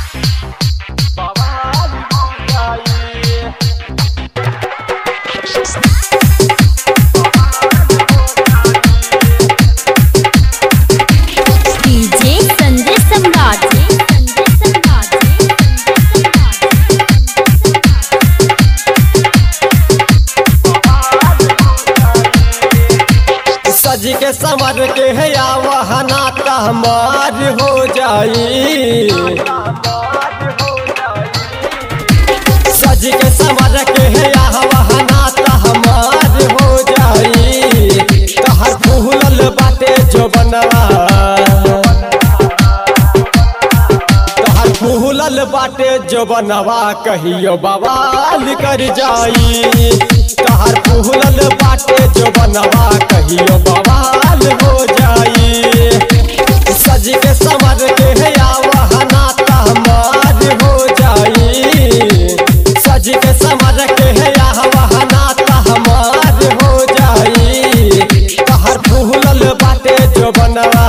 DJ Sanjay Samrat Sanjay Samrat सज के संवर के है या वहना हमार हो जाई सज के संवर के है या वहना हमार हो जाई कहर फूलल बाटे जो बनवा तहर फूलल बाटे जो बनवा कहियो बवाल कर जाई तहर फूलल बाटे जो बनवा कहियो बवाल हो जाई सज के समर के है या वहना तहमार हो जाई सज के समर के है या वहना तहमार हो जाई तहर फूलल बाटे जो बनवा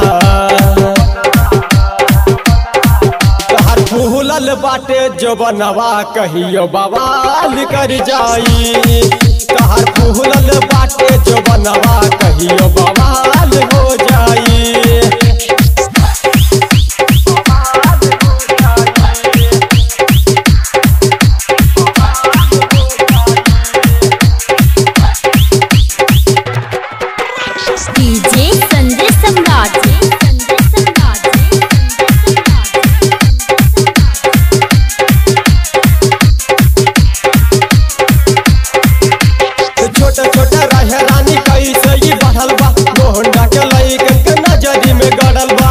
तहर फूलल बाटे जो बनवा कहियो बवाल कर जाई तहर फूलल बाटे जो बनवा कहियो बवाल हो जाई डीजे संजय सम्राट संजय सम्राट छोटा छोटा रहे रानी कैसे ही बढ़ल बा मोहंडा के लइकन के नजरी में गड़ल बा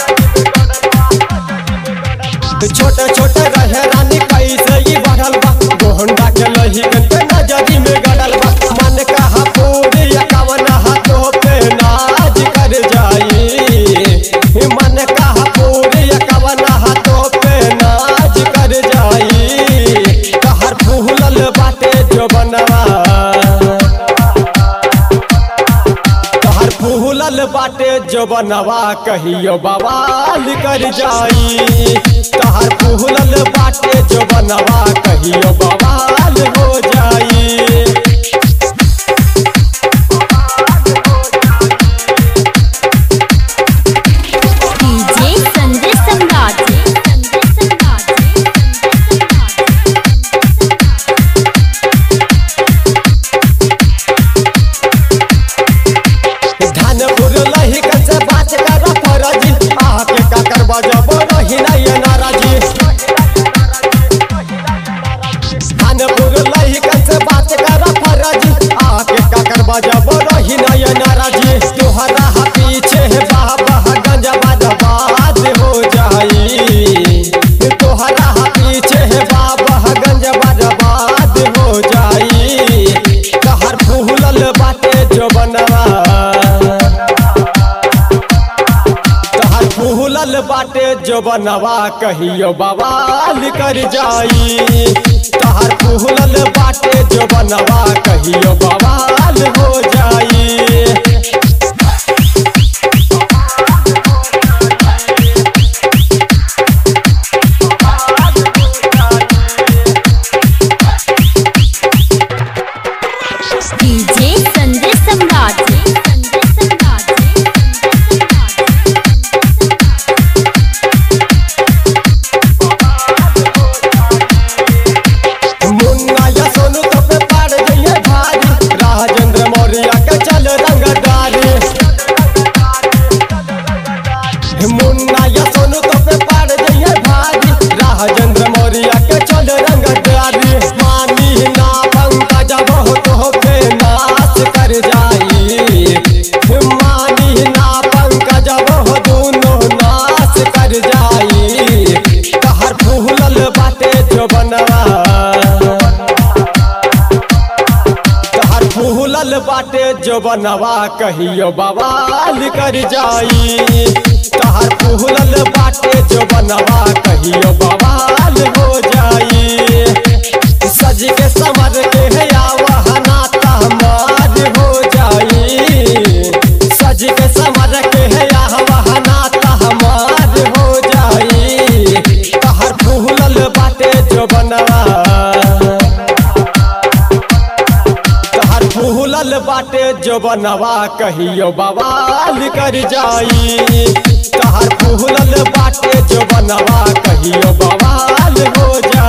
छोटा छोटा रहे रानी कैसे ही बढ़ल बा मोहंडा के लइकन के नजरी में गड़ल बा मन कहा पूरी कवन हाथों पे नाच कर जाई मन कहा पूरी कवन हाथों पे नाच कर जाई कहर फूलल बाटे जो बनवा तहर फूलल बाटे जो बनवा कहियो बवाल कर जाई तहर फूलल बाटे जो बनवा कहियो बवाल हो जाई डीजे संजय सम्राट संजय सम्राट धनपुर लहिकन से बात कर फरजी आके का करबा जब रही नहीं नाराजी धनपुर लहिकन से बात कर फरजी आके का करबा जब रही नहीं नाराजी तोहरा हा पीछे बाबा गंजवा दबाद हो जाई तोहरा हा पीछे बाबा गंजवा दबाद हो जाई कहर फूलल बाटे जो बनवा तहर फूलल बाटे जो बनवा कहियो बवाल कर जाई तहर फूलल बाटे जो बनवा कहियो बवाल हो जाई डीजे संजय सम्राट संजय सम्राट मुन्ना या सोनू तो पे पाड़ गई भारी राजेंद्र मौर्य के चल रंगदारी मुन्ना या सोनू तो पे पाड़ गई भारी राजेंद्र मौर्य के चल रंगदारी मानी ना पंकज बहुत हो पे नाश कर जाई मानी ना पंकज बहु दोनों नाश कर जाई कहर फूलल बाटे जो बनवा तहर फूलल बाटे जो बनवा कहियो बवाल कर जाई तहर फूलल बाटे जो बनवा कहियो बवाल हो जाई सज के समर के है या वहना तहमार हो जाई सज के समर के है या वहना तहमार हो जाई तहर फूल फूलल बाटे जो बनवा कहियो बवाल कर जाई तहर फूलल बाटे जो बनवा कहियो बवाल हो जाई